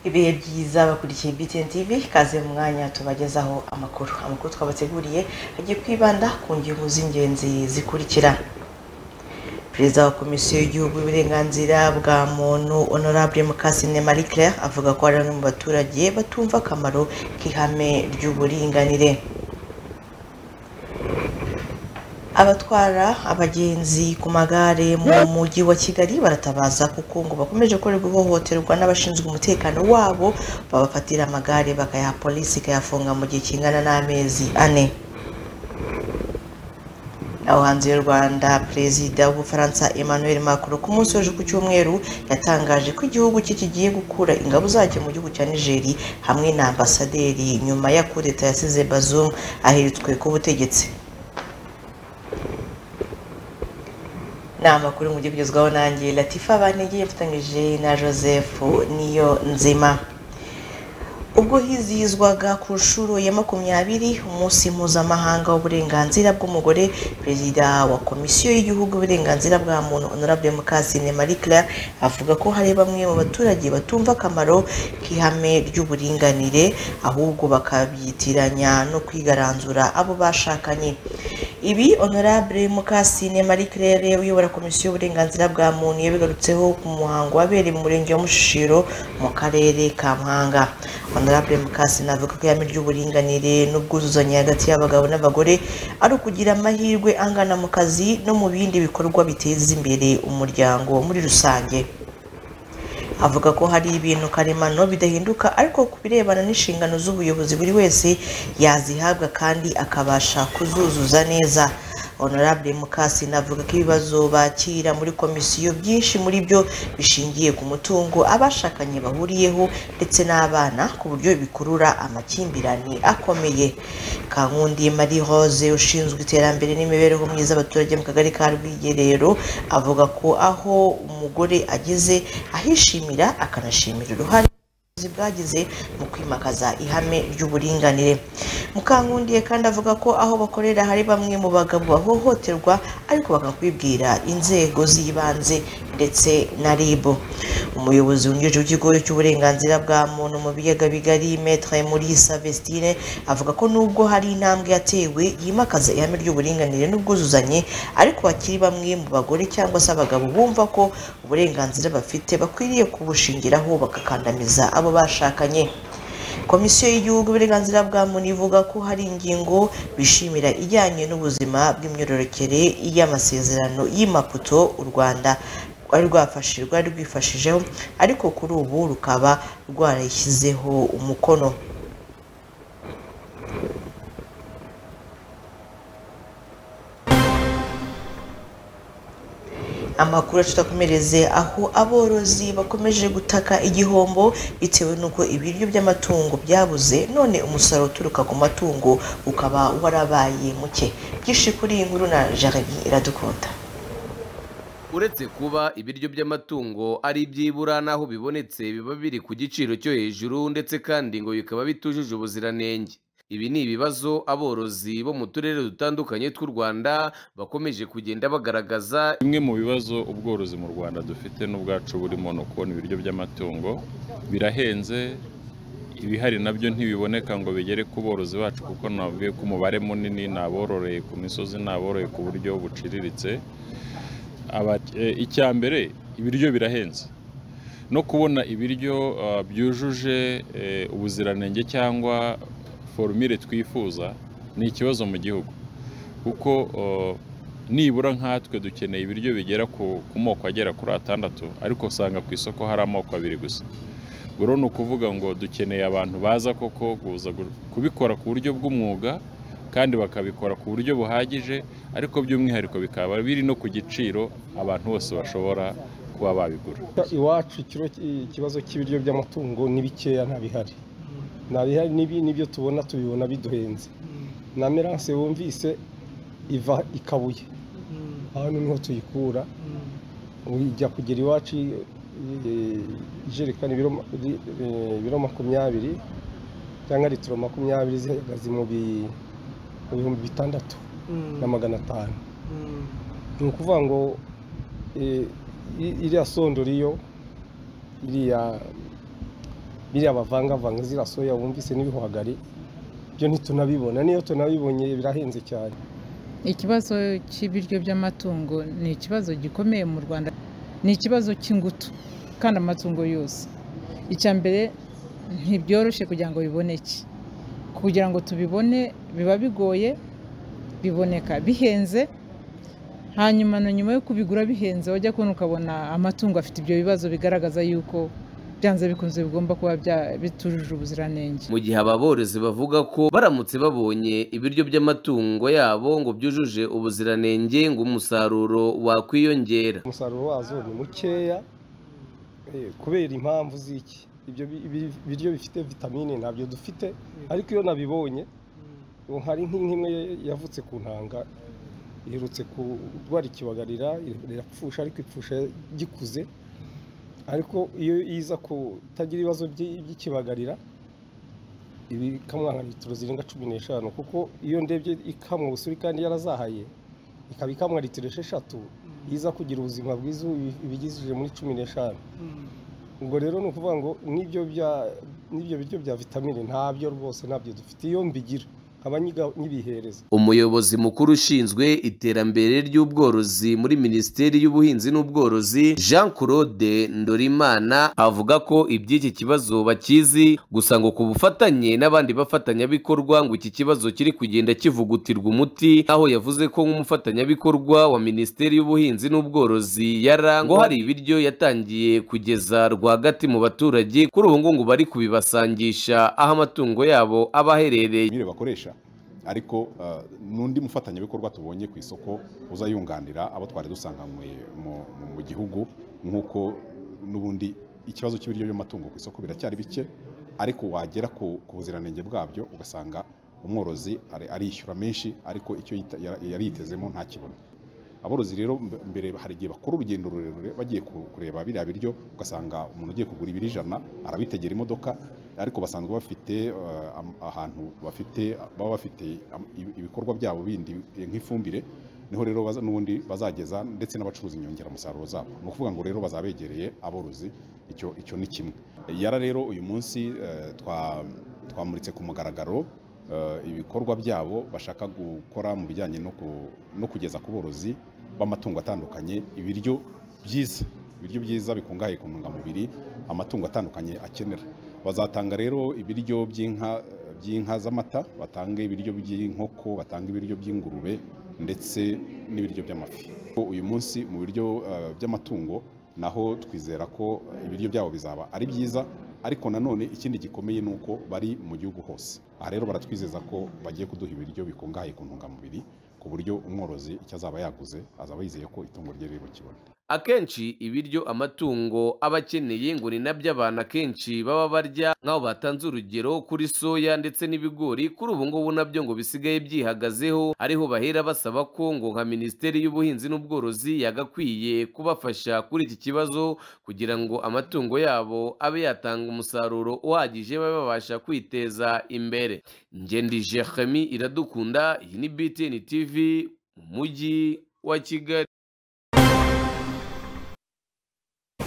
ibihe byiza bakurikiye BTN TV kaze mu mwanya tubagezaho amakuru amakuru twabateguriye agiye kwibanda ku ngingo z'ingenzi zikurikira perezida wa komisiyo y'igihugu y'uburenganzira bwa muntu honorable mukasine marie claire avuga ko hari bamwe mu baturage batumva akamaro k'ihame ry'uburinganire abatwara abagenzi ku magare mu mujyi wa kigali baratabaza kuko ngo bakomeje gukorerwa ihohoterwa n'abashinzwe umutekano wabo babafatira amagare bakayaha polisi ikayafunga mu gihe kingana n'amezi ane aho hanze y'u rwanda perezida w'ubufaransa emmanuel macron ku munsi w'ejo ku cyumweru yatangaje ko igihugu cye kigiye gukura ingabo zacyo mu gihugu cya nigeri hamwe na ambasaderi nyuma ya kudeta yasize bazum ahiritswe ku butegetsi ni amakuru mujye kugezwaho nanjye latifa banege yafatanyije na joseph niyo nzima ubwo hizihizwaga ku nshuro ya makumyabiri umunsi mpuzamahanga w'uburenganzira bw'umugore perezida wa komisiyo y'igihugu y'uburenganzira bwa muntu honorable mukasine marie claire avuga ko hari bamwe mu baturage batumva akamaro k'ihame ry'uburinganire ahubwo bakabyitiranya no kwigaranzura abo bashakanye ibi honorable mukasine marie claire uyobora komisiyo y'uburenganzira bwa muntu yabigarutseho ku muhango wabereye mu murenge wa mushishiro mu karere ka muhanga honorable mukasine avuga ko ihame ry'uburinganire n'ubwuzuzanye hagati y'abagabo n'abagore ari ukugira amahirwe angana mu kazi no mu bindi bikorwa biteza imbere umuryango muri rusange avuga ko hari ibintu karemano bidahinduka ariko ku birebana n'inshingano z'ubuyobozi buri wese yazihabwa kandi akabasha kuzuzuza neza honorable mukasine avuga ko ibibazo bakira muri komisiyo byinshi muri byo bishingiye ku mutungo abashakanye bahuriyeho ndetse n'abana ku buryo bikurura amakimbirane akomeye kankundi marie rose ushinzwe iterambere n'imibereho myiza y'abaturage mu kagari ka rwigerero avuga ko aho umugore ageze ahishimira akanashimira uruhare bwagize mu kwimakaza ihame ry'uburinganire mukankundiye kandi avuga ko aho bakorera hari bamwe mu bagabo bahohoterwa ariko bakakwibwira inzego z'ibanze ndetse na RIB umuyobozi wungirije w'ikigo cy'uburenganzira bwa muntu mu biyaga bigari metre murisa vestine avuga ko nubwo hari intambwe yatewe yimakaza ihame ry'uburinganire n'ubwuzuzanye ariko hakiri bamwe mu bagore cyangwa se abagabo bumva ko uburenganzira bafite bakwiriye kubushingiraho bagakandamiza abo bashakanye komisiyo y'igihugu y'uburenganzira bwa muntu ivuga ko hari ingingo bishimira ijyanye n'ubuzima bw'imyororokere y'amasezerano y'imaputo u rwanda rwari rwafashe rwari rwifashijeho ariko kuri ubu rukaba rwarashyizeho umukono amakuru tutakomereze aho aborozi bakomeje gutaka igihombo bitewe n'uko ibiryo by'amatungo byabuze none umusaruro uturuka ku matungo ukaba warabaye muke byinshi kuri iyi nkuru na jaride iradukunda uretse kuba ibiryo by'amatungo ari ibyibura n'aho bibonetse biba biri ku giciro cyo hejuru ndetse kandi ngo bikaba bitujuje ubuziranenge ibi ni ibibazo aborozi bo mu turere dutandukanye tw'u rwanda bakomeje kugenda bagaragaza bimwe mu bibazo ubworozi mu rwanda dufite n'ubwacu burimo ni ukubona ibiryo by'amatungo birahenze ibihari nabyo ntibiboneka ngo bigere ku borozi bacu kuko nababwiye ko umubare munini ni abororeye ku misozi ni aboroye ku buryo buciriritse icya mbere ibiryo birahenze no kubona ibiryo byujuje ubuziranenge cyangwa forumire twifuza ni ikibazo mu gihugu kuko nibura nkatwe dukeneye ibiryo bigera ku moko agera kuri atandatu ariko usanga ku isoko hari amoko abiri gusa buri ni ukuvuga ngo dukeneye abantu baza koko kubikora ku buryo bw'umwuga kandi bakabikora ku buryo buhagije ariko by'umwihariko bikaba biri no ku giciro abantu bose bashobora kuba babigura iwacu ikibazo cy'ibiryo by'amatungo ni bikeya ntabihari ntabihari n'ibi nibyo tubona tubibona biduhenze na meranse wumvise iva ikabuye hano niho tuyikura ijya kugera iwacu ijerekani ibiro makumyabiri cyangwa litiro makumyabiri zihagaze mu bihumbi bitandatu na magana atanu ni ukuvuga ngo iriya sondori yo iriya biriya bavangavanga ziriya soya wumvise n'ibihwagari byo ntitunabibona niyo tunabibonye birahenze cyane ikibazo cy'ibiryo by'amatungo ni ikibazo gikomeye mu rwanda ni ikibazo cy'ingutu kandi amatungo yose icya mbere ntibyoroshye kugira ngo biboneke kugira ngo tubibone biba bigoye biboneka bihenze hanyuma na nyuma yo kubigura bihenze wajya kubona ukabona amatungo afite ibyo bibazo bigaragaza yuko byanze bikunze bigomba kuba bya- bitujuje ubuziranenge mu gihe ababorozi bavuga ko baramutse babonye ibiryo by'amatungo yabo ngo byujuje ubuziranenge ngo umusaruro wakwiyongera umusaruro wazo ni mukeya eh, kubera impamvu z'iki ibyo bi- bi- biryo bifite vitamine ntabyo dufite ariko iyo nabibonye ubu hari nk'inka imwe yavutse ku ntanga iherutse kurwara ikibagarira irapfusha ariko ipfusha gikuze ariko iyo iza kutagira ibibazo by'i- by'ikibagarira ibi ikamwa nka litiro zirenga cumi n'eshanu kuko iyo ndebye ikamwa ubusuri kandi yarazahaye ikaba ikamwa litiro esheshatu iza kugira ubuzima bwiza ibi- ibigizije muri cumi n'eshanu ubwo rero ni ukuvuga ngo n'ibyo bya- n'ibyo biryo bya vitamine ntabyo rwose ntabyo dufite iyo mbigira nkaba nyiga- nyibihereza umuyobozi mukuru ushinzwe iterambere ry'ubworozi muri minisiteri y'ubuhinzi n'ubworozi jean claude ndorimana avuga ko iby'iki kibazo bakizi gusa ngo ku bufatanye n'abandi bafatanyabikorwa ngo iki kibazo kiri kugenda kivugutirwa umuti aho yavuze ko nk'umufatanyabikorwa wa minisiteri y'ubuhinzi n'ubworozi yara ngo hari ibiryo yatangiye kugeza rwagati mu baturage kuri ubu ngubu bari kubibasangisha aho amatungo yabo aba aherereye imirire bakoresha ariko uh, n'undi mufatanyabikorwa tubonye ku isoko uza yunganira abo twari dusanganywe mu- mu- mu gihugu nk'uko n'ubundi ikibazo cy'ibiryo by'amatungo ku isoko biracyari bike ariko wagera ku ku buziranenge bwabyo ugasanga umworozi ari- arishyura menshi ariko icyo yita- yara- yari yitezemo ntakibona aborozi rero mb- mbere hari igihe bakora urugendo rurerure bagiye ku- kureba biriya biryo ugasanga umuntu ugiye kugura ibiro ijana arabitegera imodoka ariko basanzwe bafite eh, am- ahantu bafite baba bafite am- ibi- ibikorwa byabo bindi eh, nk'ifumbire niho rero baza- n'ubundi bazageza ndetse n'abacuruza inyongeramusaruro zabo ni ukuvuga ngo rero bazabegereye aborozi icyo icyo ni kimwe yara rero uyu munsi eh, twa- twamuritse ku mugaragaro eh, ibikorwa byabo bashaka gukora mu bijyanye no ku- no kugeza ku borozi b'amatungo atandukanye ibiryo byiza ibiryo byiza bikungahaye ku ntungamubiri amatungo atandukanye akenera bazatanga rero ibiryo by'inka by'inka z'amata batange ibiryo by'inkoko batanga ibiryo by'ingurube ndetse n'ibiryo by'amafi uyu munsi mu biryo eh, by'amatungo naho twizera ko ibiryo byabo bizaba ari byiza ariko nanone ikindi gikomeye ni uko bari mu gihugu hose aha rero baratwizeza ko bagiye kuduha ibiryo bikungahaye ku ntungamubiri ku buryo umworozi icyo azaba yaguze azaba yizeye ko itungo rye riri bukibone akenshi ibiryo amatungo aba akeneye ngo ni nabyo abantu akenshi baba barya nk'aho batanze urugero kuri soya ndetse n'ibigori kuri ubu ngubu nabyo ngo bisigaye byihagazeho ariho bahera basaba ko ngo nka minisiteri y'ubuhinzi n'ubworozi yagakwiye kubafasha kuri iki kibazo kugira ngo amatungo yabo abe yatanga umusaruro uhagije babe babasha kwiteza imbere ngendi jeremi iradukunda iyi ni btn tv mu mujyi wa kigali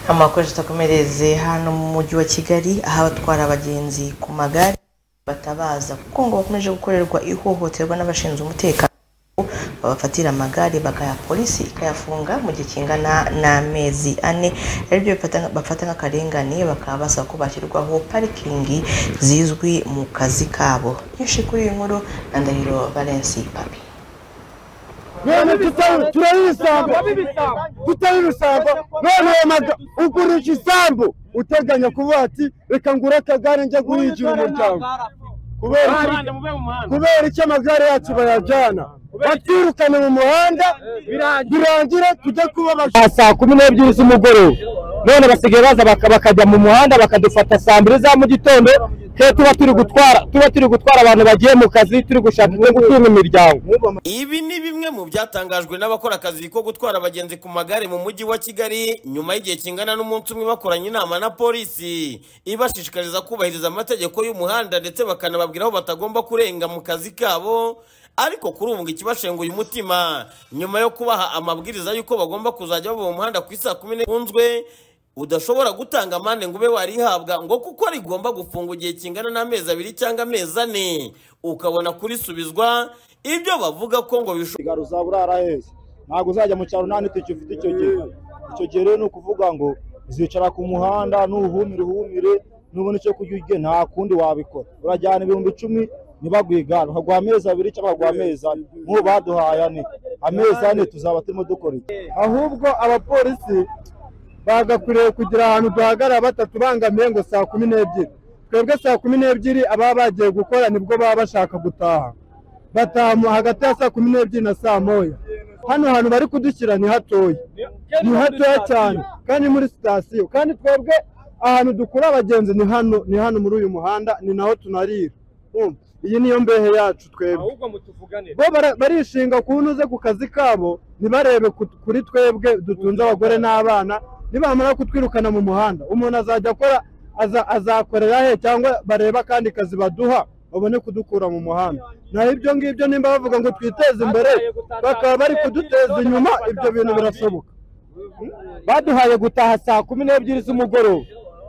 amakuru tutakomereze hano mu mujyi wa kigali aho abatwara abagenzi ku magare batabaza kuko ngo bakomeje gukorerwa ihohoterwa n'abashinzwe umutekano babafatira amagare bakayaha polisi ikayafunga mu gihe kingana n'amezi ane ari byo bafata- bafata nk'akarengane bakaba basaba ko bashyirwaho parikingi zizwi mu kazi kabo byinshi kuri iyi nkuru na ndahiro valensi papi mwene tutawe turayisambu tutawe ibisambo none ayo maga ugurisha isambu uteganya kuvuga ati reka ngure akagare njya guhingira umuryango kubera iki- kubera iki amagare yacu bayajyana batwirukane mu muhanda birangira tujya kuba abajura saa kumi n'ebyiri z'umugoroba none basigaye baza baka- bakajya mu muhanda bakadufata saa mbiri za mu gitondo twe tuba turi gutwara tuba turi gutwara abantu bagiye mu kazi turi gushaka no gutunga imiryango Ibi ni bimwe mu byatangajwe n'abakora akazi ko gutwara abagenzi ku magare mu mujyi wa Kigali nyuma y'igihe kingana n'umunsi umwe bakoranye inama na polisi ibashishikariza kubahiriza amategeko y'umuhanda ndetse bakanababwira aho batagomba kurenga mu kazi kabo ariko kuri ubu ngo ikibashenguye umutima nyuma yo kubaha amabwiriza y'uko bagomba kuzajya bava mu muhanda ku isaa kumi n'imwe kunzwe udashobora gutanga amande ngo ube warihabwa ngo kuko rigomba gufungwa igihe kingana n'amezi abiri cyangwa amezi ane ukabona kurisubizwa ibyo bavuga ko ngo bishobora kigali uzaba uraraheza ntabwo uzajya mu cyaro nta n'itike ufite icyo gihe icyo gihe rero ni ukuvuga ngo uzicara ku muhanda nuhumire uhumire nubona icyo kurya urye nta kundi wabikora urajyana ibihumbi icumi ntibaguhe igare ukaguha amezi abiri cyangwa ukaguha amezi ane nk'ubu baduhaye ane amezi ane tuzaba turimo dukora iki ahubwo abapolisi bagakwiriye kugira ahantu duhagarara batatu bangamiye ngo saa kumi n'ebyiri twebwe saa kumi n'ebyiri ababa bagiye gukora nibwo baba bashaka gutaha bataha mu- hagati ya saa kumi n'ebyiri na saa moya hano hantu bari kudushyira ni hatoya ni hatoya cyane kandi muri sitasiyo kandi twebwe ahantu dukura abagenzi ni hano ni hano muri uyu muhanda ni naho tunarira Urumva? iyi niyo mbehe yacu twebwe ahubwo mutuvuganire bo bara- barishinga ku ntuze ku kazi kabo ntibarebe ku- kuri twebwe dutunze abagore n'abana nibamara kutwirukana mu muhanda umuntu azajya akora aza- azakorera he cyangwa bareba akandi kazi baduha babone kudukura mu muhanda naho ibyo ngibyo nimba bavuga ngo twiteze imbere bakaba bari kuduteza inyuma ibyo bintu birashoboka baduhaye gutaha saa kumi n'ebyiri z'umugoroba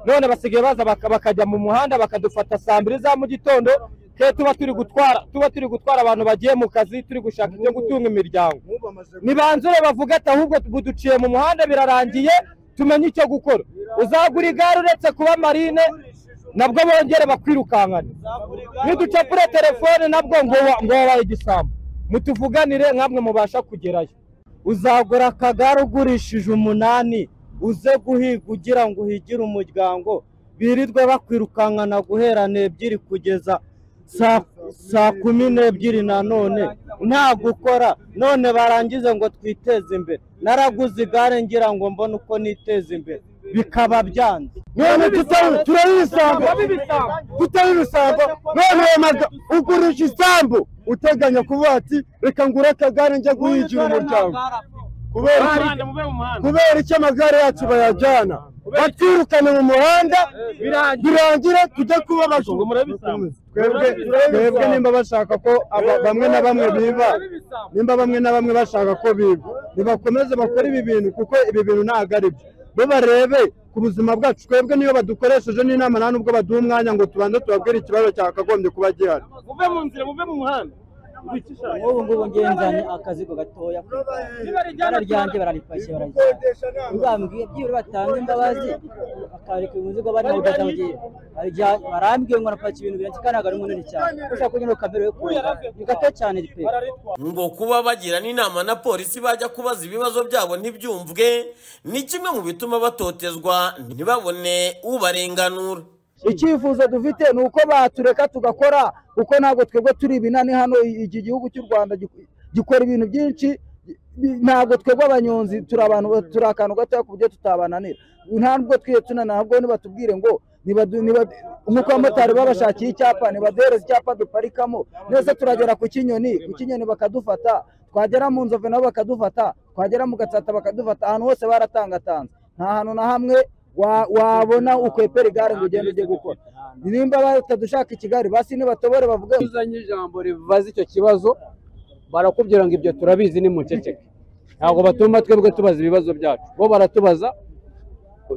none basigaye baza baka- bakajya mu muhanda bakadufata saa mbiri za mu gitondo twe tuba turi gutwara tuba turi gutwara abantu bagiye mu kazi turi gushaka ibyo gutunga imiryango nibanzure bavuga ati ahubwo buduciye mu muhanda birarangiye tumenye icyo gukora uzagura igare uretse kuba marine nabwo bongere bakwirukankane niducapure telefone nabwo ngo wa- ngo wabaye igisambo mutuvuganire nk'amwe mubasha kugerayo uzagura akagare ugurishije umunani uze guhiga ugira ngo uhigire umuryango birirwe bakwirukankana guhera n'ebyiri kugeza saa- saa kumi n'ebyiri nanone nta gukora none barangize ngo twiteze imbere naraguze igare ngira ngo mbone uko niteza imbere bikaba byanze none tutari- turayisambu tutari ibisambo none wamaga ugurisha isambu uteganya kuvuga ati reka ngure akagare njya guhigira umuryango kubera iki kubera iki amagare yacu bayajyana batwirukana mu muhanda birangira tujya kuba abajura twebwe twebwe nimba bashaka ko aba- bamwe na bamwe biba nimba bamwe na bamwe bashaka ko biba nibakomeze bakore ibi bintu kuko ibi bintu ntabwo ari byo bo barebe ku buzima bwacu twebwe niyo badukoresheje n'inama nta nubwo baduha umwanya ngo tubanze tubabwire ikibazo cyakagombye kuba gihari muve mu nzira muve mu muhanda Wicisha. nk'ubu ngubu ngenzanye akazigo gatoya ku igare ryanjye bararipashye bararipashye uzambwiye byibura batanga imbabazi bakareka imizigo bari mu gaza mugiye Hari igihe barambwiye ngo napakira ibintu birenze kandi ntabwo ari munini cyane ushaka kugira ngo kamere yo kumva ni gato cyane pe ngo kuba bagira n'inama na polisi bajya kubaza ibibazo byabo ntibyumvwe ni kimwe mu bituma batotezwa ntibabone ubarenganura icyifuzo dufite ni uko batureka tugakora kuko ntabwo twebwe turi ibinani hano i- iki gihugu cy'u rwanda gik- gikora ibintu byinshi bi- ntabwo twebwe abanyonzi turi abantu turi akantu gatoya ku buryo tutabananira ntabwo twiye tunanira ahubwo nibatubwire ngo nibadu- niba- nk'uko abamotari babashakiye icyapa nibaduhereze icyapa duparikamo nese turagera ku kinyoni ku kinyoni bakadufata twagera mu nzove nabo bakadufata twagera mu gatsata bakadufata ahantu hose baratangatanze nta hantu na hamwe wa- wabona ukwepera igare ngo ugende ujye gukora nimba batadushaka ikigare basi nibatobore bavuge uzanye ijambo ribaza icyo kibazo barakubwira ngo ibyo turabizi ni muceceke ntabwo batuma twebwe tubaza ibibazo byacu bo baratubaza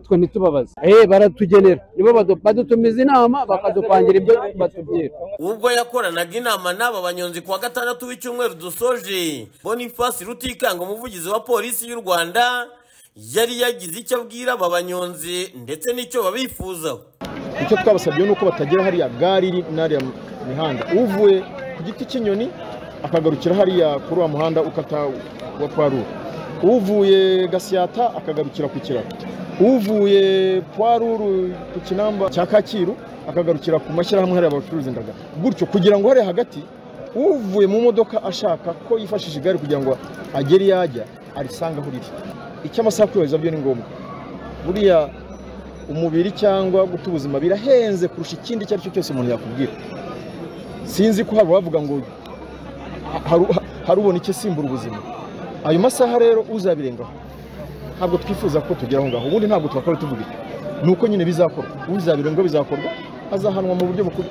twe ntitubabaze eh baratugenera nibo badu- badutumiza inama bakadupangira ibyo batubwira ubwo yakoranaga inama n'aba banyonzi kuwa gatandatu w'icyumweru dusoje boniface rutikanga umuvugizi wa polisi y'u rwanda yari yagize icyo abwira aba banyonzi ndetse n'icyo babifuzaho icyo twabasabye ni uko batagira hariya gare iri n'ariya mihanda uvuye ku giti cy'inyoni akagarukira hariya kuri wa muhanda ukata wa pwarura uvuye gasiyata akagarukira ku kiraro uvuye pwaruru ku kinamba cya kacyiru akagarukira ku mashyirahamwe hariya bacuruza indagara gutyo kugira ngo hariya hagati uvuye mu modoka ashaka ko yifashisha igare kugira ngo agere iyo ajya arisange aho riri icy'amasaha kwibariza byo ni ngombwa buriya umubiri cyangwa guta ubuzima birahenze kurusha ikindi icyo ari cyo cyose umuntu yakubwira sinzi ko hari abavuga ngo haru- harubona icyo simbura ubuzima ayo masaha rero uzabirengaho ntabwo twifuza ko tugera aho ngaho ubundi ntabwo twakora tuvuga iki. ni uko nyine bizakorwa uzabirengaho bizakorwa azahanwa mu buryo buku-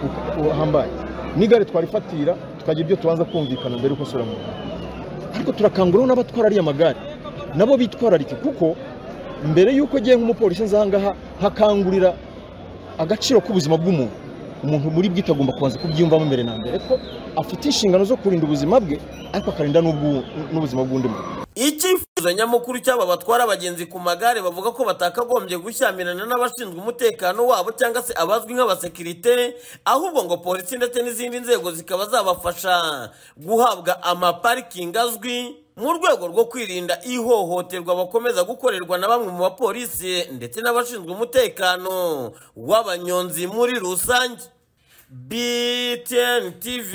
bu- buhambaye n'igare twarifatira tukagira ibyo tubanza kumvikana mbere yuko asura mu muhanda ariko turakanguriraho n'abatwara ariya magare nabo bitwararike kuko mbere y'uko agiye nk'umupolisi nzangaha hakangurira agaciro k'ubuzima bw'umuntu umuntu muri bwite agomba kubanza kubyiyumvamo mbere na mbere ko afite inshingano zo kurinda ubuzima bwe ariko akarinda n'ubwu- n'ubuzima bw'undi muntu icyifuzo nyamukuru cy'aba batwara abagenzi ku magare bavuga ko batakagombye gushyamirana n'abashinzwe umutekano wabo cyangwa se abazwi nk'abasekirite ahubwo ngo polisi ndetse n'izindi nzego zikaba zabafasha guhabwa amaparikingi azwi mu rwego rwo kwirinda ihohoterwa bakomeza gukorerwa na bamwe mu bapolisi ndetse n'abashinzwe umutekano w'abanyonzi muri rusange BTN TV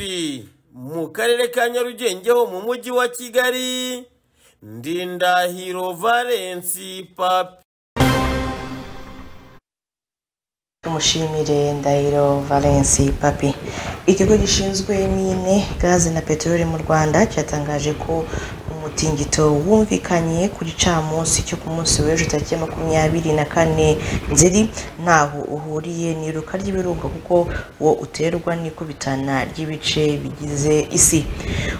mu karere ka Nyarugenge ho mu mujyi wa Kigali Ndindahiro Valensi Papi tumushimire ndahiro valensi papi ikigo gishinzwe mine gaze na peteroli mu rwanda cyatangaje ko umutingito wumvikanye ku gicamunsi cyo ku munsi w'ejo tariki ya makumyabiri na kane nzeri ntaho uhuriye n'iruka ry'ibirunga kuko wo uterwa n'ikubitana ry'ibice bigize isi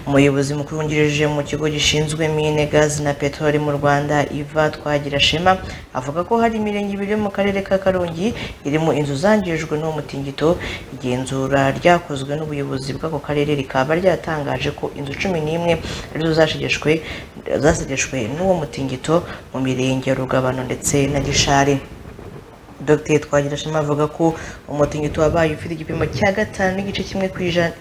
umuyobozi mukuru wungirije mu kigo gishinzwe mine gazi na peteroli mu rwanda iva twagira shema avuga ko hari imirenge ibiri yo mu karere ka karongi irimo inzu zangijwe n'uwo mutingito igenzura ryakozwe n'ubuyobozi bw'ako karere rikaba ryatangaje ko inzu cumi n'imwe arizo zashegeshwe zasigeshwe n'uwo mutingito mu mirenge ya rugabano ndetse na gishari Dr Twagirashema avuga ko umutingito wabaye ufite igipimo cya gatanu n'igice kimwe ku ijana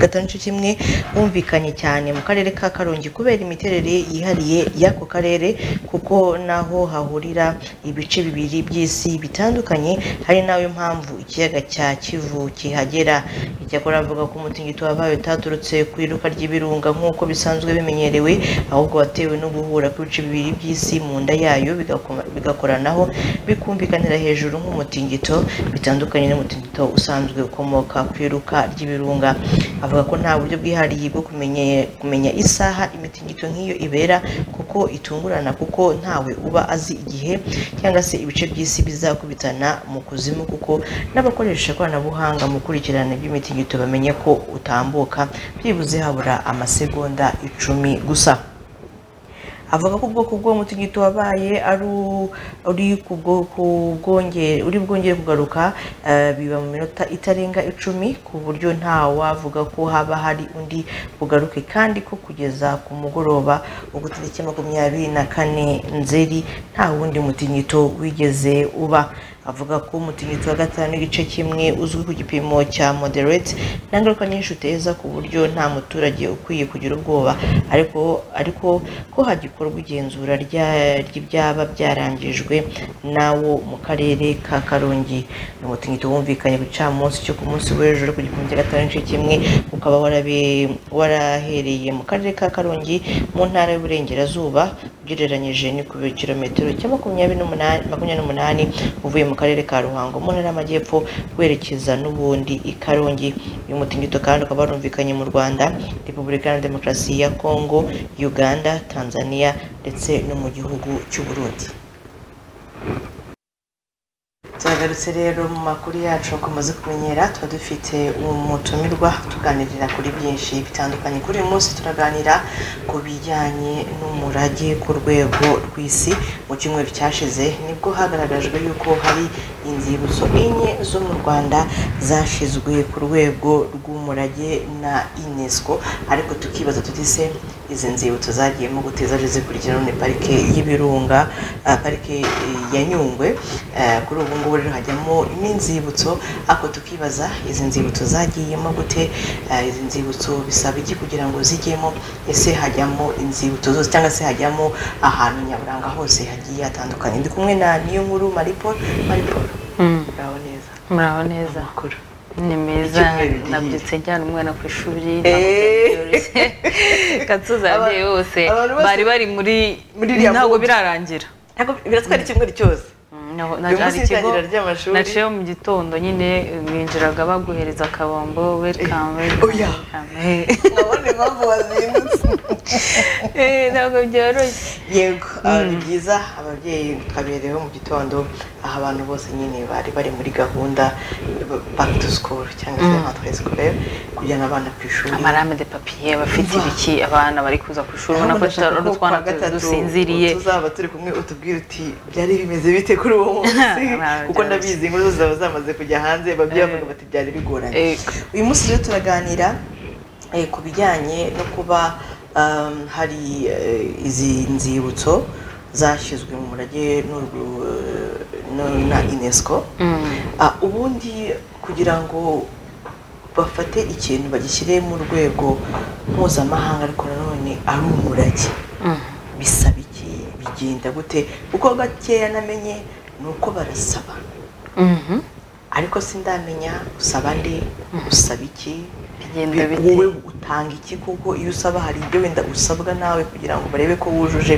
gatanu n'igice kimwe wumvikanye cyane mu karere ka Karongi kubera imiterere yihariye y'ako karere kuko naho hahurira ibice bibiri by'isi bitandukanye hari nayo mpamvu ikiyaga cya Kivu kihagera icyakora avuga ko umutingito wabaye utaturutse ku iruka ry'ibirunga nk'uko bisanzwe bimenyerewe ahubwo watewe no guhura kw'ibice bibiri by'isi mu nda yayo bigakoma- bigakoranaho bikumvikanira hejuru nk'umutingito bitandukanye n'umutingito usanzwe ukomoka ku iruka ry'ibirunga avuga ko nta buryo bwihariye bwo kumenye- kumenya isaha imitingito nk'iyo ibera kuko itungurana kuko ntawe uba azi igihe cyangwa se ibice by'isi bizakubitana mu kuzimu kuko n'abakoresha ikoranabuhanga mu kurikirana iby'imitingito bamenye ko utambuka byibuze habura amasegonda icumi gusa avuga ko ubwoko bw'uwo mutingito wabaye ari u- uri ku bwoko bwongere uri bwongere kugaruka eh, biba mu minota itarenga icumi ku buryo nta wavuga ko haba hari undi bugaruke kandi ko kugeza ku mugoroba wo ku tariki ya makumyabiri na kane nzeri nta wundi mutingito wigeze uba avuga ko umutingito wa gatanu n'igice kimwe uzwi ku gipimo cya moderate nta ngaruka nyinshi uteza ku buryo nta muturage ukwiye kugira ubwoba ariko ariko ko hagikorwa igenzura rya- ry'ibyaba byarangijwe nawo mu karere ka karongi ni umutingito wumvikanye ku gicamunsi cyo ku munsi w'ejo ku gipimo cya gatanu n'igice kimwe ukaba warabe- warahereye mu karere ka karongi mu ntara y'uburengerazuba ugereranyije ni ku kilometero cya makumyabiri n'umunani makumyabiri n'umunani uvuye mu karere ka ruhango mu ntara y'amajyepfo werekeza n'ubundi i karongi uyu mutingito kandi ukaba warumvikanye mu rwanda repubulika iharanira demokarasi ya kongo uganda tanzania ndetse no mu gihugu cy'u burundi tuhagarutse rero mu makuru yacu bakomeje kumenyera tuba dufite umutumirwa tuganirira kuri byinshi bitandukanye kuri uyu munsi turaganira ku bijyanye n'umurage ku rwego rw'isi mu cyumweru cyashize nibwo hagaragajwe yuko hari inzibutso enye zo mu rwanda zashyizwe ku rwego rw'umurage na unesco ariko tukibaza tuti se izi nzibutso zagiyemo guteza zikurikira none parike y'ibirunga ah, parike eh, ya nyungwe Eh, kuri ubu ngubu rero hajyamo n'inzibutso ariko tukibaza izi nzibutso zagiyemo gute Eh, izi nzibutso bisaba iki kugira ngo zijyemo ese hajyamo inzibutso zose cyangwa se hajyamo ahantu nyaburanga hose hagiye hatandukanye ndi kumwe na niyo nkuru maripol maripol muraho neza muraho neza ni meza Icyumweru gihiye. nabyutse njyana umwana ku ishuri nabyoroshye gatuza ababyeyi bose abantu bose- bari bari muri Muri iriya ntabwo mood. birarangira biratwara icyumweru cyose uyu munsi itangira ry'amashuri naciye mu gitondo nyine binjiraga baguhereza akabombo welikamu oya nabona impamvu wazindutse ntabwo byoroshye yego ah, ni byiza ababyeyi kabereho mu gitondo aho abantu bose nyine bari bari muri gahunda ba- back to school cyangwa se Mm. rentrée scolaire kujyana abana ku ishuri amarame de papiye bafite ibiki abana bari kuza ku ishuri ubona ko tutari utwana dusinziriye tuzaba turi kumwe utubwire uti byari bimeze bite kuri uwo munsi kuko ndabizi inkuru zose zaba zamaze kujya hanze babyeyi bavuga bati byari bigoranye uyu munsi rero turaganira eh, ku bijyanye no kuba um, hari eh, izi nzibutso zashyizwe mu murage n'urwu- n'u- na unesco Ah, ubundi kugira ngo bafate ikintu bagishyire mu rwego mpuzamahanga ariko nanone ari umurage bisaba iki bigenda gute uko gakeya namenye ni uko barasaba ariko sindamenya usaba nde usaba iki Bigenda bi- bite? wowe utanga iki kuko iyo usaba hari ibyo wenda usabwa nawe kugira ngo barebe ko wujuje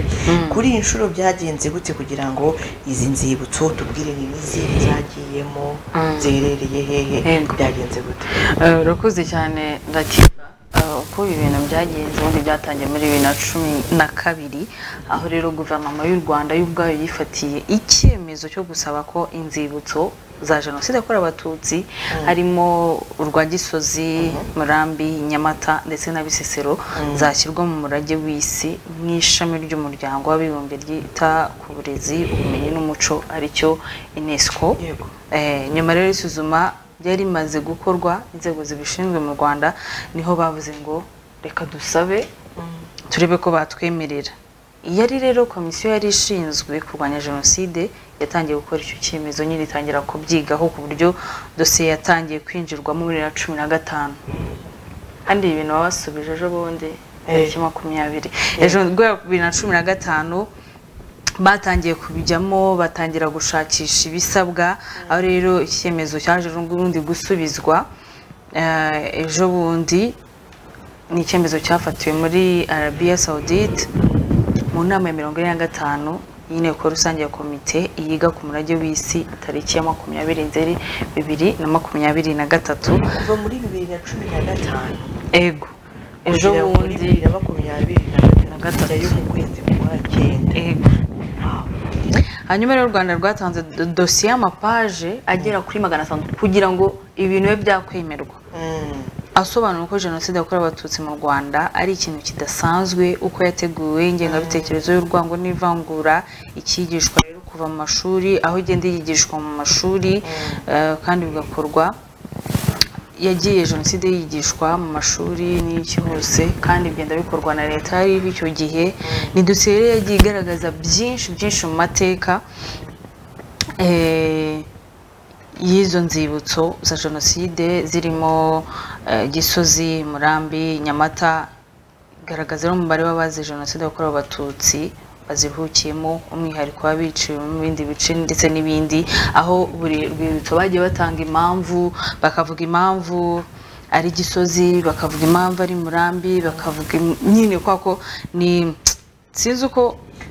kuri iyi nshuro byagenze gute kugira ngo izi nzibutso tubwire ni izihe zagiyemo Mm. ziherereye hehe Yego. byagenze gute Eh, urakoze cyane latifa Eh, uko ibi bintu byagenze ubundi byatangiye muri bibiri na cumi na kabiri aho rero guverinoma y'u rwanda yo ubwayo yifatiye icyemezo cyo gusaba ko inzibutso za jenoside yakorewe abatutsi harimo urwa gisozi murambi nyamata ndetse na bisesero Mm. zashyirwa mu murage w'isi nk'ishami ry'umuryango w'abibumbye ryita ku burezi ubumenyi n'umuco aricyo unesco Eh, nyuma rero y'isuzuma ryari rimaze gukorwa inzego zibishinzwe mu rwanda niho bavuze ngo reka dusabe turebe ko batwemerera iyo ari rero komisiyo yari ishinzwe kurwanya jenoside yatangiye gukora icyo cyemezo nyine itangira kubyigaho ku buryo dosiye yatangiye kwinjirwamo muri na cumi na gatanu kandi ibi bintu babasubije ejo bundi tariki makumyabiri ejo bwa bibiri na cumi na gatanu batangiye kubijyamo batangira gushakisha ibisabwa aho rero iki cyemezo cyaje ubundi gusubizwa Eh, ejo bundi ni icyemezo cyafatiwe muri arabiya sawudite mu nama ya mirongo ine na gatanu y'inteko rusange ya komite yiga ku murage w'isi tariki ya makumyabiri nzeri bibiri na makumyabiri na gatatu kuva muri bibiri na cumi na gatanu ego ejo kugera muri bundi bibiri na makumyabiri na na gatatu hanyuma rero u rwanda rwatanze do- dosiye y'amapaje agera kuri magana atanu kugira ngo ibintu bibe byakwemerwa asobanura uko jenoside yakorewe abatutsi mu rwanda ari ikintu kidasanzwe uko yateguwe ingengabitekerezo y'urwango n'ivangura ikigishwa rero kuva mu mashuri aho igenda yigishwa mu mashuri eh, kandi bigakorwa yagiye jenoside yigishwa mu mashuri n'iki hose kandi bigenda bikorwa na leta yari icyo gihe ni dosiye rero yagiye igaragaza byinshi byinshi mu mateka eh, y'izo nzibutso za jenoside zirimo eh, gisozi murambi nyamata garagaza rero umubare w'abazize jenoside yakorewe abatutsi bazivukiyemo umwihariko w'abiciwe mu bindi bice ndetse n'ibindi aho buri rwibutso bagiye batanga impamvu bakavuga impamvu ari gisozi bakavuga impamvu ari murambi bakavuga im- nyine kwa ko ni sinzi uko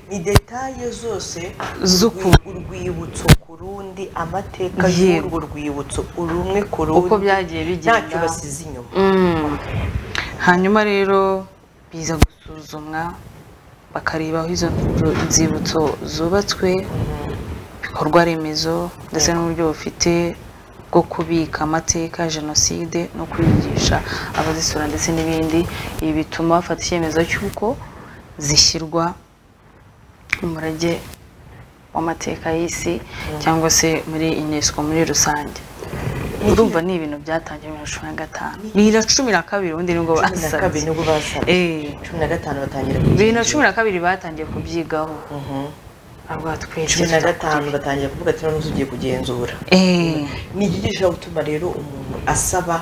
ni detaye zose Z'ukuntu. urwibutso ku rundi amateka Yego. y'urwo rwibutso urumwe ku rundi Uko byagiye bigenda. ntacyo basize inyuma Mm. hanyuma rero biza gusuzumwa bakareba aho izo nzu- nzibutso zubatswe ibikorwa remezo ndetse n'uburyo bufite bwo kubika amateka ya jenoside no kwigisha abazisura ndetse n'ibindi ibi bituma bafata icyemezo cy'uko zishyirwa mu murage w'amateka y'isi cyangwa se muri unesco muri rusange urumva ni ibintu byatangiye muri cumi na gatanu ni na cumi na kabiri ubundi nibwo Cumi na kabiri basabye nibwo basabye. cumi na gatanu batangira bibiri na cumi na kabiri batangiye kubyigaho aba twinshi cumi na gatanu batangira kuvuga ati noneho ugiye kugenzura ni iki gishobora gutuma rero umuntu asaba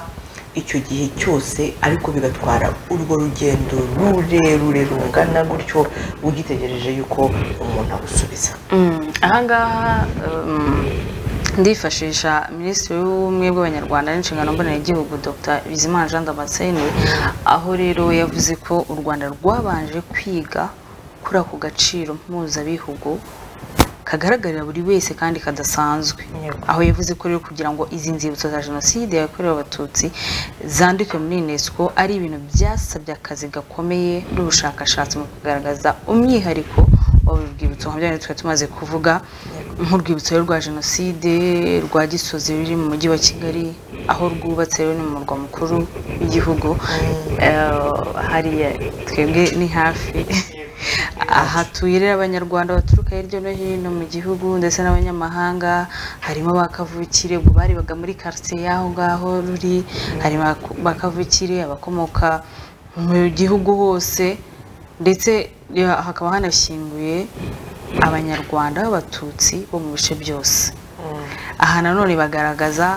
icyo gihe cyose ariko bigatwara urwo rugendo rurerure rungana gutyo ugitegereje yuko umuntu agusubiza Mm, ahangaha um, ndifashisha minisitiri w'ubumwe bw'abanyarwanda n'inshingano mboneragihugu dr bizimana jean damascene aho rero we yavuze ko u rwanda rwabanje kwiga kuri ako gaciro mpuzabihugu kagaragarira buri wese kandi kadasanzwe aho yavuze ko rero kugira ngo izi nzibutso za jenoside yakorewe abatutsi zandikwe muri unesco ari ibintu byasabye akazi gakomeye n'ubushakashatsi mu kugaragaza umwihariko urwibutso nka byane twari tumaze kuvuga nk'urwibutso rwa jenoside rwa gisozi ruri mu mujyi wa kigali aho rwubatse rero ni mu murwa mukuru w'igihugu hariya twebwe ni hafi aha tuye rero abanyarwanda baturuka hirya no hino mu gihugu ndetse n'abanyamahanga harimo bakavukire ubwo barebaga muri karitsiye y'aho ngaho ruri harimo bakavukire abakomoka mu gihugu hose ndetse hakaba hanashyinguye abanyarwanda b'abatutsi bo mu bice byose aha nanone bagaragaza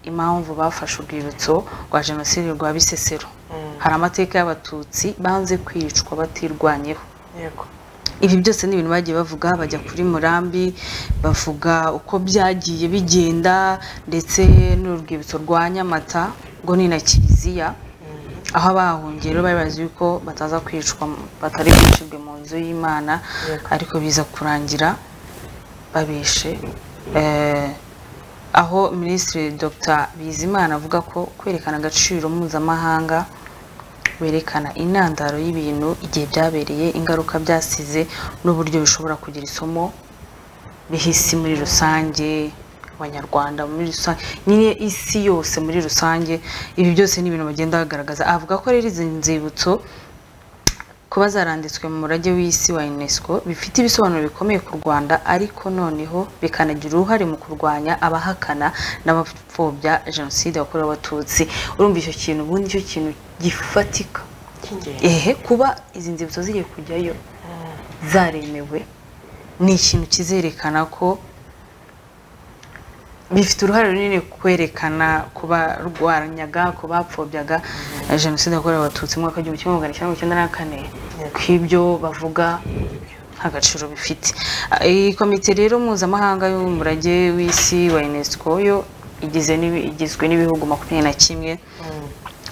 impamvu bafashe urwibutso rwa jenoside rwa bisesero hari amateka y'abatutsi banze kwicwa batirwanyeho ibi byose ni ibintu bagiye bavuga bajya kuri murambi bavuga uko byagiye bigenda ndetse n'urwibutso rwa nyamata rwo ni na kiliziya aho abahungiro bari bazi yuko bataza kwicwa batari bwicirwe mu nzu y'imana ariko biza kurangira babishe aho minisitiri dr bizimana avuga ko kwerekana agaciro mpuzamahanga werekana intandaro y'ibintu igihe byabereye ingaruka byasize n'uburyo bishobora kugira isomo bihisi muri rusange abanyarwanda muri rusange nyine isi yose muri rusange ibi byose ni ibintu bagenda bagaragaza avuga ko rero izi nzibutso kuba zaranditswe mu murage w'isi wa unesco bifite ibisobanuro bikomeye ku rwanda ariko noneho bikanagira uruhare mu kurwanya abahakana n'abapfobya jenoside yakorewe abatutsi urumva icyo kintu ubundi icyo kintu gifatika ehe kuba izi nzibutso zigiye kujyayo zaremewe ni ikintu kizerekana ko bifite uruhare runini kwerekana ku barwanyaga ku bapfobyaga jenoside yakorewe abatutsi mu mwaka w'igihumbi kimwe magana cyenda mirongo icyenda na kane ku ibyo bavuga nta gaciro bifite iyi komite rero mpuzamahanga y'umurage w'isi wa unesco yo igizwe n'ibihugu makumyabiri na kimwe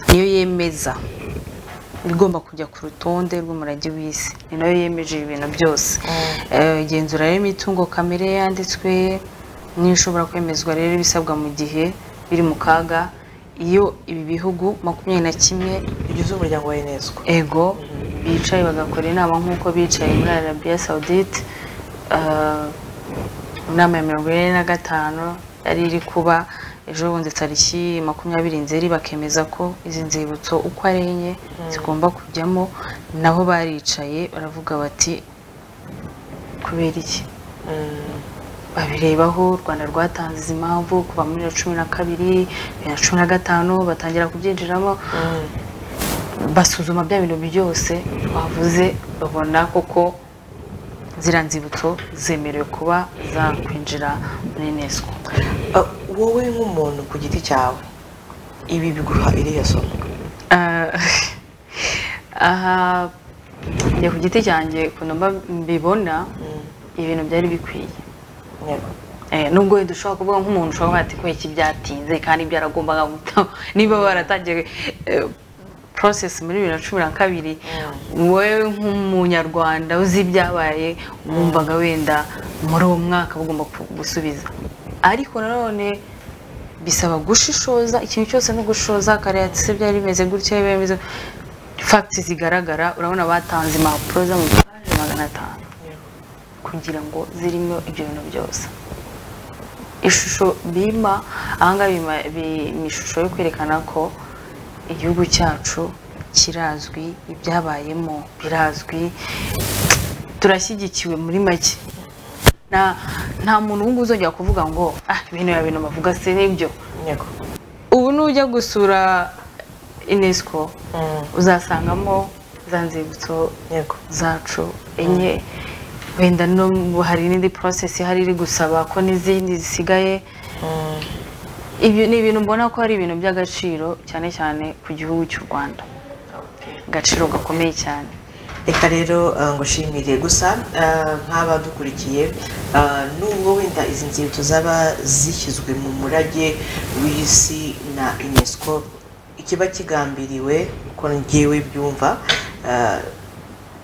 niyo yemeza igomba kujya ku rutonde rw'umurage w'isi ni nayo yemeje ibintu byose igenzura y'imitungo kamere yanditswe niyo ishobora kwemezwa rero ibisabwa mu gihe biri mu kaga iyo ibi bihugu makumyabiri na kimwe bigize umuryango wa unesco ego bicaye bagakora inama nk'uko bicaye muri arabiya sawudite inama ya mirongo ine na gatanu yari iri kuba ejo bundi tariki makumyabiri nzeri bakemeza ko izi nzibutso uko ari enye zigomba kujyamo naho baricaye baravuga bati kubera iki babirebaho u rwanda rwatanze izi mpamvu kuva muri bibiri na cumi na kabiri bibiri na cumi na gatanu batangira kubyinjiramo basuzuma bya bintu byose bavuze babona koko ziriya nzibutso zemerewe kuba zakwinjira muri unesco wowe nk'umuntu ku giti cyawe ibi biguha iriya somo aha njye ku giti cyanjye ukuntu mbibona ibintu byari bikwiye nubwo wenda ushobora kuvuga nk'umuntu ushobora kuba kuko iki byatinze kandi byaragombaga gutaho niba waratangiye porosesi muri bibiri na cumi na kabiri wowe nk'umunyarwanda uzi ibyabaye wumvaga wenda muri uwo mwaka bagomba gusubiza ariko nanone bisaba gushishoza ikintu cyose no gushoza kariya se byari bimeze gutya biba bimeze fagiti zigaragara urabona batanze impapuro z'amafaranga magana atanu kugira ngo zirimo ibyo bintu byose ishusho bima ahangaha ni ishusho yo kwerekana ko igihugu cyacu kirazwi ibyabayemo birazwi turashyigikiwe muri make nta muntu wumva uzongera kuvuga ngo ah bino ya bintu bavuga se nibyo ubu nujya gusura unesco uzasangamo za nzibutso zacu enye wenda n'ubu hari n'indi porosesi ihari iri gusaba ko n'izindi zisigaye ibyo ni ibintu mbona ko ari ibintu by'agaciro cyane cyane ku gihugu cy'u rwanda agaciro gakomeye cyane reka rero ngo ushimire gusa nk'aba dukurikiye nubwo wenda izi nzibutso zaba zishyizwe mu murage w'isi na unesco ikiba kigambiriwe uko ngewe byumva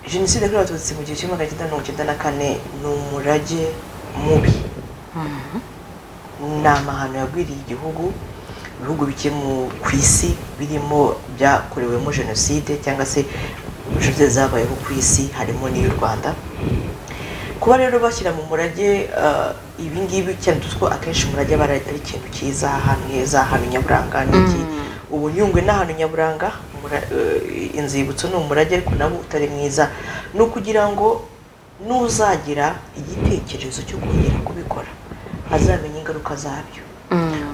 jenoside yakorewe abatutsi mu gihe kimwe magana cyenda mirongo icyenda na kane ni umurage mubi ni amahano yagwiriye igihugu ibihugu bike mu- ku isi birimo byakorewemo jenoside cyangwa se jenoside zabayeho ku isi harimo n'iy'u rwanda kuba rero bashyira mu murage ah, ibi ngibi cyane tuzi ko akenshi umurage aba ari ari ikintu cyiza ahantu heza ahantu nyaburanga ni iki ubu nyungwe ni ahantu nyaburanga umura- eh, inzibutso ni umurage ariko nawo utari mwiza ni ukugira ngo n'uzagira igitekerezo cyo kongera kubikora azamenya ingaruka zabyo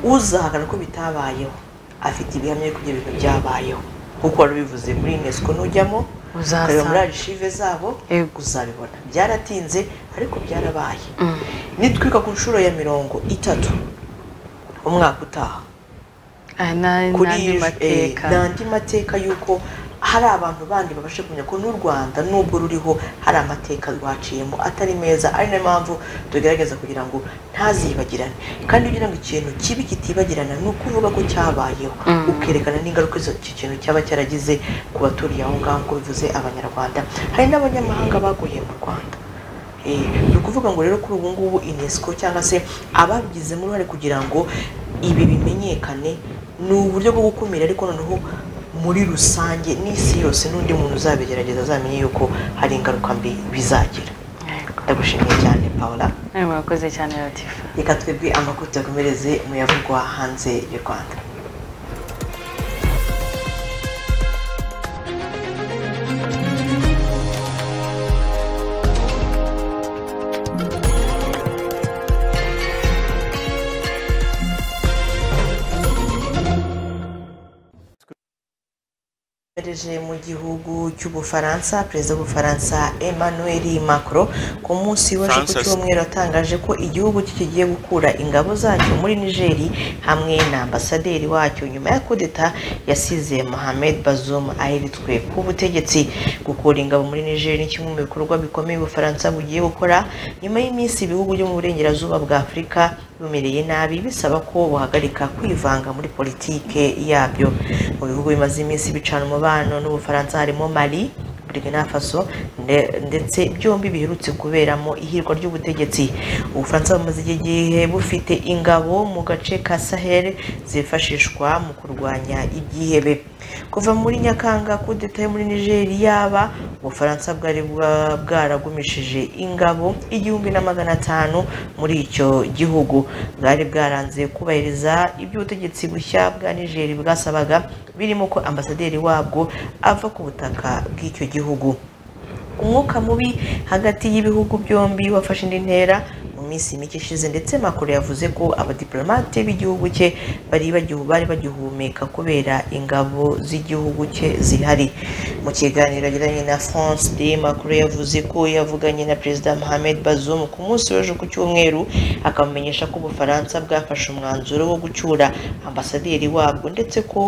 uzahakana ko bitabayeho afite ibihamya yuko ibyo bintu byabayeho nk'uko wari ubivuze muri unesco nujyamo Uzasanga. ukareba muri arishive zabo uzabibona byaratinze ariko byarabaye nitwika ku nshuro ya mirongo itatu umwaka utaha kuri n'andi eh, mateka n'andi mateka y'uko hari abantu bandi babasha kumenya ko n'u rwanda nubwo ruriho hari amateka rwaciyemo atari meza ari nayo mpamvu tugerageza kugira ngo ntazibagirane kandi kugira ngo ikintu kibi kitibagirana ni ukuvuga ko cyabayeho ukerekana n'ingaruka izo iki kintu cyaba cyaragize ku baturiye aho ngaho nk'uko bivuze abanyarwanda hari n'abanyamahanga baguye mu rwanda Eh, ni ukuvuga ngo rero kuri ubu ngubu unesco cyangwa se ababigizemo uruhare kugira ngo ibi bimenyekane ni uburyo bwo gukumira ariko noneho muri rusange n'isi yose n'undi muntu uzabigerageza azamenye yuko hari ingaruka mbi bizagira ndagushimiye cyane paula nawe murakoze cyane latifa reka twebwe amakuru tuyakomereze mu yavugwa hanze y'u rwanda Yarereje mu gihugu cy'ubufaransa perezida w'ubufaransa emmanuel macron ku munsi w'ejo ku France. cyumweru yatangaje ko igihugu cye kigiye gukura ingabo zacyo muri nigeri hamwe na ambasaderi wacyo nyuma ya kudeta yasize mohamed bazoum ahiritswe ku butegetsi gukura ingabo muri nigeri ni kimwe mu bikorwa bikomeye ubufaransa bugiye gukora nyuma y'iminsi ibihugu byo mu burengerazuba bwa afurika bimereye nabi bisaba ko buhagarika kwivanga muri politike yabyo mu bihugu bimaze iminsi bicana umubano n'ubufaransa harimo mali burkina faso nde- ndetse byombi biherutse kuberamo ihirwa ry'ubutegetsi ubufaransa bumaze igihe gihe bufite ingabo mu gace ka sahel zifashishwa mu kurwanya ibyihebe kuva muri nyakanga kudeta yo muri nigeri yaba ubufaransa bwari bwa- bwaragumishije ingabo igihumbi na magana atanu muri icyo gihugu bwari bwaranze kubahiriza ibyo ubutegetsi bushya bwa nigeri bwasabaga birimo ko ambasaderi wabwo ava ku butaka bw'icyo gihugu umwuka mubi hagati y'ibihugu byombi wafashe indi ntera mu minsi mike ishize ndetse makuru yavuze ko abadiplomate b'igihugu cye bari bagihu- bari bagihumeka kubera ingabo z'igihugu cye zihari mu kiganiro yagiranye na france de makuru yavuze ko yavuganye na perezida mohamed bazoum ku munsi w'ejo ku cyumweru akamumenyesha ko ubufaransa bwafashe umwanzuro wo gucyura ambasaderi wabwo ndetse ko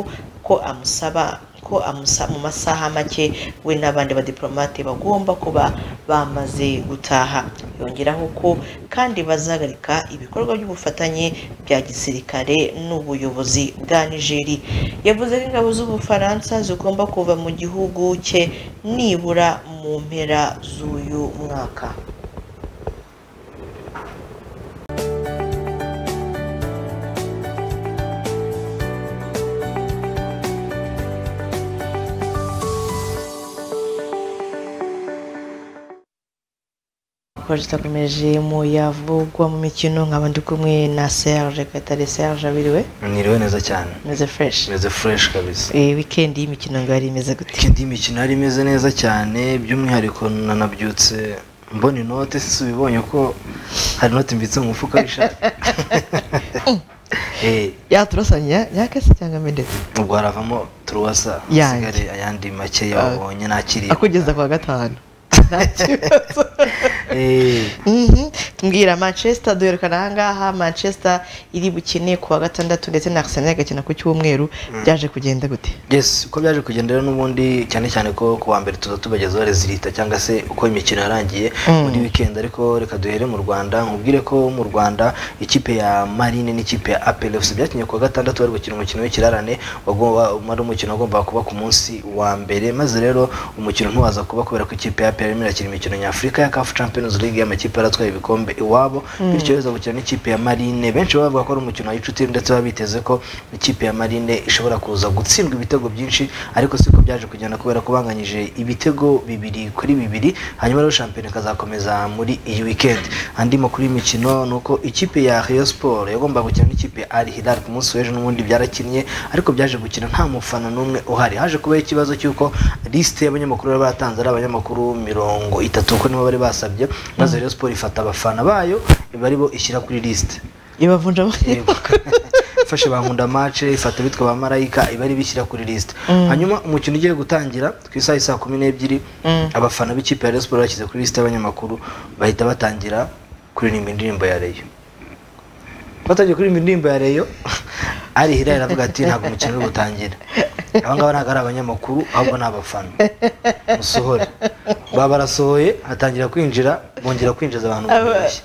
ko amusaba ko amusa- mu masaha make we n'abandi badiplomate bagomba kuba bamaze gutaha yongeraho ko kandi bazahagarika ibikorwa by'ubufatanye bya gisirikare n'ubuyobozi bwa nigeri yavuze ko ingabo z'ubufaransa zigomba kuva mu gihugu cye nibura mu mpera z'uyu mwaka Amakuru tutakomeje mu yavugwa mu mikino nkaba ndi kumwe na serge katare serge abiriwe Niriwe neza cyane. Meze fresh. Meze fresh kabisa. Eh, weekend y'imikino ngo yari imeze gute Weekend y'imikino yari imeze neza cyane by'umwihariko nanabyutse mbona inote sisubibonye ko hari inote mbitse mu mufuka w'ishati. Eh, yaturasanya yakase cyangwa amendetse ubwo haravamo turuwasa Yanjye. hasigare ayandi make yabonye nakiriye. akugeza ku wa gatanu nta kibazo Mhm. mbwira manchester duherekana ahangaha manchester iri bukine ku wa gatandatu ndetse na arsenal igakina ku cyumweru Mm. byaje kugenda gute Yes, uko byaje kugenda rero n'ubundi cyane cyane ko ku wa mbere tuza tubagezaho rezilita cyangwa se uko imikino yarangiye Mm. muri weekend ariko reka duhere mu Rwanda nkubwire ko mu Rwanda ikipe ya Marine n'ikipe ya APR FC byakinye ku wa gatandatu bari gukina umukino w'ikirarane wagomba wari umukino wagombaga kuba ku munsi wa mbere maze rero umukino ntuwaza kuba kubera ko ikipe ya APR barimo irakina imikino nyafurika ya CAF Champions League y'amakipe aratwaye ibikombe iwabo Mm. bityo iza gukina n'ikipe ya Marine benshi bavuga ko ari umukino w'inshuti ndetse baba biteze ko ikipe ya Marine ishobora kuza gutsindwa ibitego byinshi ariko siko byaje kugenda kubera ko banganyije ibitego bibiri kuri bibiri hanyuma rero shampiyona ikazakomeza muri iyi weekend andi makuru y'imikino ni uko ikipe ya Rayon Sport yagombaga gukina n'ikipe ya Al Hilal ku munsi w'ejo n'ubundi byarakinnye ariko byaje gukina nta mufana n'umwe uhari haje kubaho ikibazo cy'uko lisite y'abanyamakuru bari batanze ari abanyamakuru mirongo itatu kuko nibo bari basabye maze Rayon Sport ifata abafana bayo bari bo ishyira kuri lisite ibavunja ifashe ba nkunda mace ifata bitwa ba marayika ibari bishyira kuri lisite Mm. hanyuma umukino ugiye gutangira ku isaha saa kumi n'ebyiri abafana b'ikipe ya Rayon Sport bashyize kuri lisite y'abanyamakuru bahita batangira kuririmba indirimbo ya reyo batangiye kuririmba indirimbo ya reyo ari hiraya aravuga ati ntabwo umukino uri gutangira aba ngaba ntabwo ari abanyamakuru ahubwo ni abafana musohore baba barasohoye hatangira kwinjira bongera kwinjiza abantu mu idirishya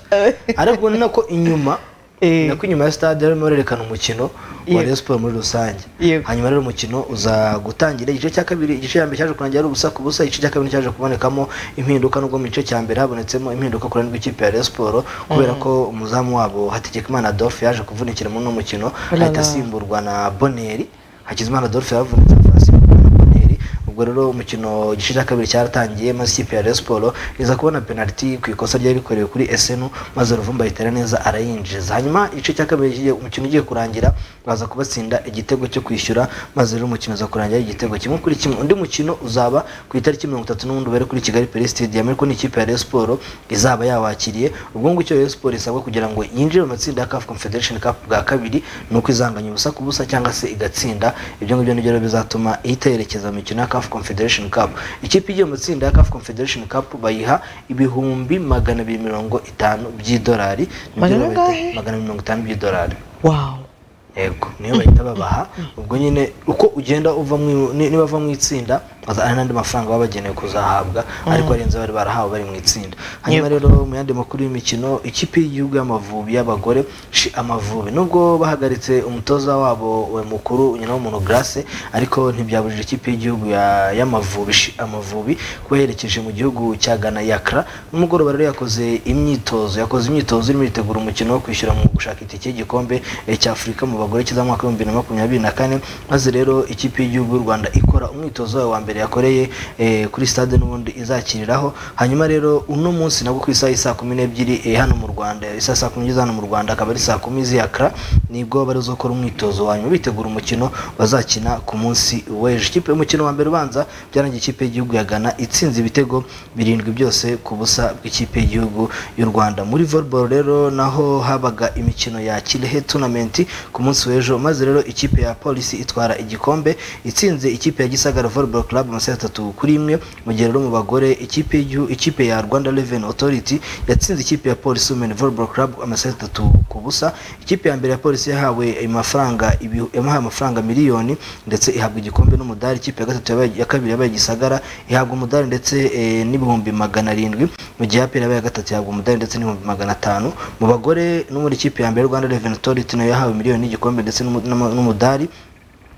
ariko ni nako inyuma ni nako inyuma ya stade barimo barerekana umukino wa Yego. Rayon Sport muri rusange hanyuma rero umukino uza gutangira igice cya kabiri igice cya mbere cyaje kurangira ari ubusa ku busa igice cya kabiri cyaje kubonekamo impinduka nubwo mu gice cya mbere habonetsemo impinduka ku ruhande rw'ikipe ya Rayon Sport kubera Mhm. ko umuzamu wabo Hategekimana Adolphe yaje kuvunikira muri uno mukino Ulala. ahita asimburwa na Boneri Hakizimana Adolphe yavunitse afa asimburwa na Boneri ubwo rero umukino igice cya kabiri cyaratangiye maze ikipe ya Rayon Sport iza kubona penaliti ku ikosa ryari rikorewe kuri Esenu maze Ruvumba ayitera neza arayinjiza hanyuma igice cya kabiri kigiye- umukino ugiye kurangira baza kubatsinda igitego cyo kwishyura maze rero umukino uza kurangira ari igitego kimwe kuri kimwe undi mukino uzaba ku itariki mirongo itatu n'ubundi ubere kuri Kigali Peri Stadium ariko n'ikipe ya Rayon Sport izaba yawakiriye ubwo ngubwo Rayon Sport isabwa kugira ngo yinjire mu matsinda ya CAF Confederation Cup bwa kabiri ni uko izanganya ubusa ku busa cyangwa se igatsinda ibyo ngibyo nibyo rero bizatuma ihita yerekeza mu mikino ya CAF Confederation Cup ikipe igiye mu matsinda ya CAF Confederation Cup bayiha ibihumbi magana abiri mirongo itanu by'idolari Nibyo Magana bahita- angahe? magana abiri mirongo itanu by'idolari wow yego niyo bahita babaha ubwo nyine uko ugenda uva mu ni- niba bava mu itsinda aza- hari n'andi mafaranga baba bagenewe kuzahabwa ariko arenze bari barahawe bari mu itsinda hanyuma rero mu yandi makuru y'imikino ikipe y'igihugu y'amavubi y'abagore shi amavubi nubwo bahagaritse umutoza wabo we mukuru nyinawumuntu grace ariko ntibyabujije ikipe y'igihugu ya- y'amavubi shi amavubi kuba yerekeje mu gihugu cya ghana yakra n'umugoroba rero yakoze imyitozo yakoze imyitozo irimo iritegura umukino wo kwishyura mu gushaka itike y'igikombe eh, cya afurika mu bagore cy'izamwaka w'ibihumbi bibiri na makumyabiri na kane maze rero ikipe y'igihugu y'u rwanda ikora umwitozo wayo wa mbere yakoreye eh, kuri stade n'ubundi izakiriraho hanyuma rero uno munsi nabwo ku isaha y'i saa kumi n'ebyiri eh, hano mu rwanda isaha saa kumi n'ebyiri hano mu rwanda akaba ari saa kumi z'iyakara nibwo bari gukora umwitozo wa nyuma bitegura umukino bazakina ku munsi w'ejo ikipe umukino wa mbere ubanza byarangiye ikipe y'igihugu ya ghana itsinze ibitego birindwi byose ku busa bw'ikipe y'igihugu y'u rwanda muri volleyball rero naho habaga imikino ya kirehe tournament ku munsi w'ejo maze rero ikipe ya polisi itwara igikombe itsinze ikipe ya gisagara volleyball club amaseti atatu kuri imwe mu gihe rero mu bagore ikipe y'igihu- ikipe ya rwanda revenue authority yatsinze ikipe ya polisi women volleyball club amaseti atatu ku busa ikipe ya mbere ya polisi yahawe amafaranga ibi- yamuhaye amafaranga miliyoni ndetse ihabwa igikombe n'umudari ikipe ya gatatu yabaye- ya kabiri yabaye gisagara ihabwa umudari ndetse eh, n'ibihumbi magana arindwi mu gihe apera yabaye ya gatatu ihabwa umudari ndetse n'ibihumbi magana atanu mu bagore n'ubundi ikipe ya mbere rwanda revenue authority nayo yahawe miliyoni n'igikombe ndetse n'umu- n'ama- n'umudari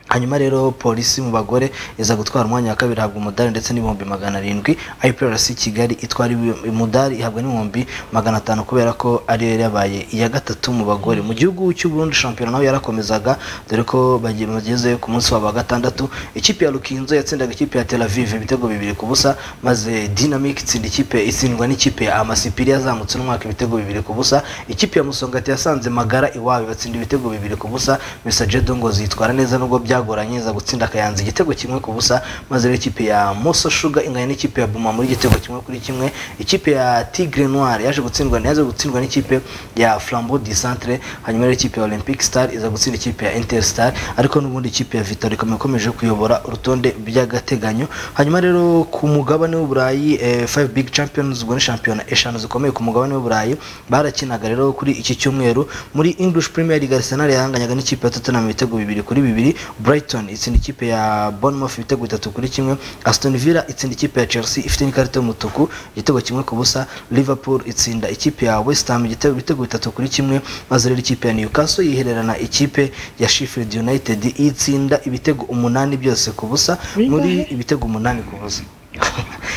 hanyuma rero polisi mu bagore iza gutwara umwanya wa kabiri ihabwa umudari ndetse n'ibihumbi magana arindwi iprc kigali itwara ibi- umudari ihabwa n'ibihumbi magana atanu kubera ko ariyo yari yabaye iya gatatu mu bagore mu gihugu cy'u Burundi shampiyona naho yarakomezaga dore ko bagiye- bageze ku munsi wabo wa gatandatu ikipe ya rukinzo yatsindaga ikipe ya tel aviv ibitego bibiri ku busa maze dynamic itsinda ikipe itsindwa n'ikipe ya amasipiri yazamutse n'umwaka ibitego bibiri ku busa ikipe ya musongati yasanze magara iwabo batsinda ibitego bibiri ku busa misa jedo ngo zitwara neza nubwo byagoranye za gutsinda akayanza igitego kimwe ku busa maze rero ikipe ya moso shuga inganya n'ikipe ya buma muri igitego kimwe kuri kimwe ikipe ya tigre noir yaje gutsindwa yaje gutsindwa n'ikipe ya flambeau du centre hanyuma rero ikipe ya olympic star iza gutsinda ikipe ya inter star ariko n'ubundi ikipe ya vitor ikaba ikomeje kuyobora urutonde by'agateganyo hanyuma rero ku mugabane w'uburayi eh, five big champions ubwo ni shampiyona eshanu zikomeye ku mugabane w'uburayi barakinaga rero kuri iki cyumweru muri english premier league arsenal yahanganyaga n'ikipe ya tottenham ibitego bibiri kuri bibiri brighton itsinda ikipe ya bournemouth ibitego bitatu kuri kimwe aston villa itsinda ikipe ya chelsea ifite n'ikarita y'umutuku igitego kimwe ku busa liverpool itsinda ikipe ya west ham igitego ibitego bitatu kuri kimwe maze rero ikipe ya newcastle yihererana ikipe ya sheffield united itsinda ibitego umunani byose ku busa muri ibitego umunani ku busa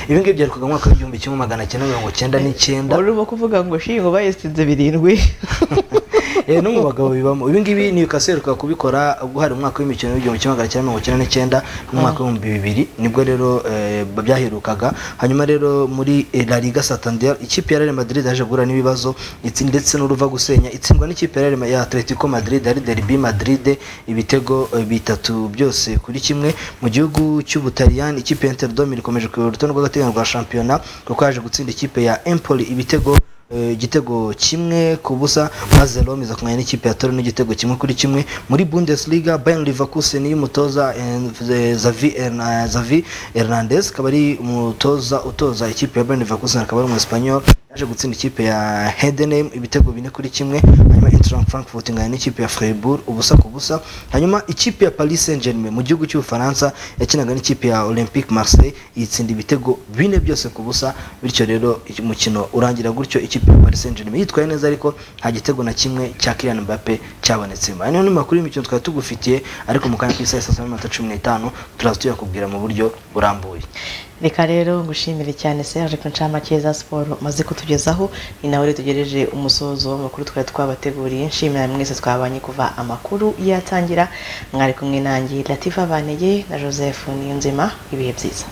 ibi ngibi byarukaga mu mwaka w'igihumbi kimwe magana cyenda mirongo cyenda n'icyenda urimo kuvuga ngo shingo bayistinze birindwi Eh, no mu bagabo bibamo ibi ngibi Newcastle ruka kubikora ubwo hari umwaka w'imikino w'igihumbi kimwe magana cyenda mirongo icyenda n'icyenda n'umwaka w'ibihumbi bibiri nibwo rero eh, byaherukaga hanyuma rero muri eh, La Liga Santander ikipe ya Real Madrid yaje guhura n'ibibazo itsi- ndetse n'uruva gusenya itsindwa n'ikipe ya Real Ma- ya Atletico Madrid ari Derby Madrid ibitego eh, bitatu byose kuri kimwe mu gihugu cy'Ubutaliyani ikipe ya Inter Dome ikomeje kuyobora urutonde rw'agateganyo rwa shampiyona kuko yaje gutsinda ikipe ya Empoli ibitego eh, igitego kimwe ku busa maze Roma iza kumenya n'ikipe ya Torino n'igitego kimwe kuri kimwe muri Bundesliga Bayern Leverkusen y'umutoza eh, eh, Xavi Herna- Xavi Hernandez akaba ari umutoza utoza ikipe ya Bayern Leverkusen akaba ari umunyespanyol yaje gutsinda ikipe ya Heidenheim ibitego bine kuri kimwe hanyuma Eintracht Frankfurt ingana n'ikipe ya Freiburg ubusa ku busa hanyuma ikipe ya Paris Saint-Germain mu gihugu cy'Ubufaransa yakinaga n'ikipe ya Olympique Marseille yitsinda ibitego bine byose ku busa bityo rero umukino urangira gutyo ikipe ya Paris Saint-Germain yitwaye neza ariko nta gitego na kimwe cya Kylian Mbappe cyabonetsemo aya niyo ni makuru y'imikino twari tugufitiye ariko mu kanya k'isaha saa saba n'iminota cumi n'itanu turaza tuyakubwira mu buryo burambuye reka rero ngushimire cyane serge ku ncamake za siporo umaze kutugezaho ni nawe rero tugereje umusozo w'amakuru twari twabateguriye nshimira mwese twabanye kuva amakuru yatangira mwari kumwe nanjye latifa banege na joseph niyonzima ibihe byiza